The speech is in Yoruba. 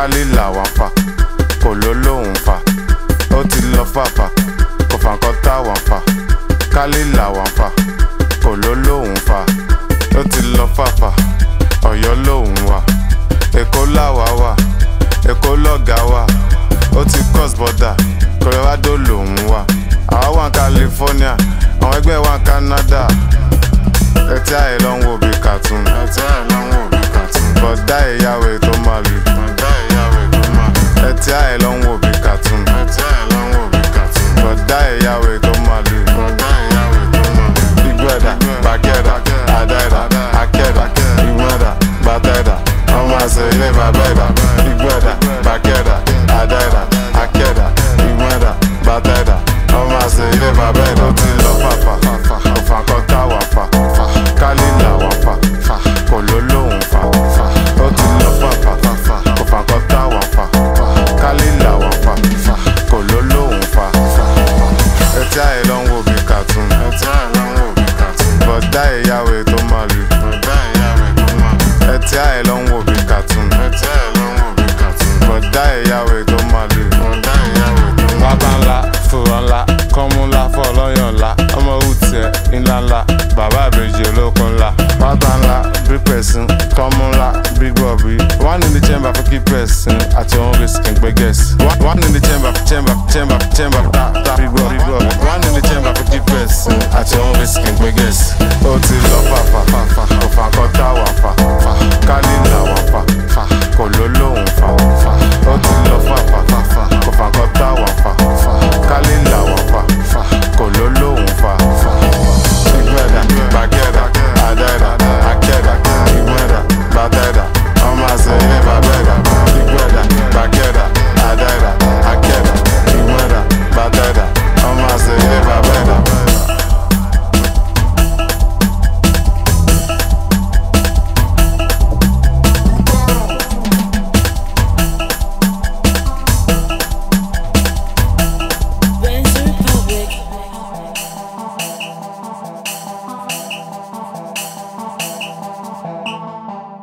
kálí làwọn fà kò ló lóhùn fà ó ti lọ fàfà kò fà nǹkan táwọn fà kálí làwọn fà kò ló lóhùn fà ó ti lọ fàfà ọ̀yọ́ lóhùn wà èkó làwà wà èkó lọ́gà wà ó ti cross border colorado lòún wà àwa wà ní california àwọn ẹgbẹ́ wà ní canada ẹtí àyè ló ń wo bí cartoon ẹtí àyè ló ń wo bí cartoon bọ̀dá ìyàwó tó máa lù bọ̀dá ìyàwó tó máa lù ẹtí àyè ló ń wo bí cartoon ẹtí àyè ló ń wo bí cartoon bọ̀dá ìyàwó tó máa lù bọ̀dá ìyàwó tó máa lù ìgbẹ́dà gbàgẹ́dà àdáìdà akẹ́dà ìgbẹ́dà gbàtẹ́dà ọmọ àṣẹ ilé bàbẹ́dà ìgbẹ́dà gbàgẹ́dà àdáìdà akẹ́dà ìgbẹ́dà gbàtẹ́dà ọmọ àṣẹ ilé bàbẹ́dà ó ti lọ fàfà òfà kan táwà fà kálí làwọn fà kò ló lóhùn fà ó ti lọ fàfà òfà kan táwà fà kálí làwọn fà kò ló lóhùn fà ẹtí àyè ló ń wo bí cartoon ẹtí àyè ló ń wo bí cartoon bọ̀dá ìyàwó tó máa lù bọ̀dá ìyàwó tó máa lù ẹtí àyè ló ń wo bí cartoon ẹtí àyè ló ń wo bí cartoon bọ̀dá ìyàwó tó máa lù bọ̀dá ìyàwó tó máa lù. wábà ńlá fòrò ńlá kọ́mú ńlá fọlọ́yàn ńlá ọmọ òwútiẹ̀ ńlá ńlá bàbá àbèjì olókun ńlá wábà ńlá bí pẹ̀sìn kọ́mú ńlá bí gbọ̀bí one in the chamber for keep person àti òun risk ń gbé guess one in the chamber chamber chamber chamber ta ta bí gbọ̀ bí gbọ̀ one in the chamber for keep person àti òun risk ń gbé guess ó ti lọ fàfà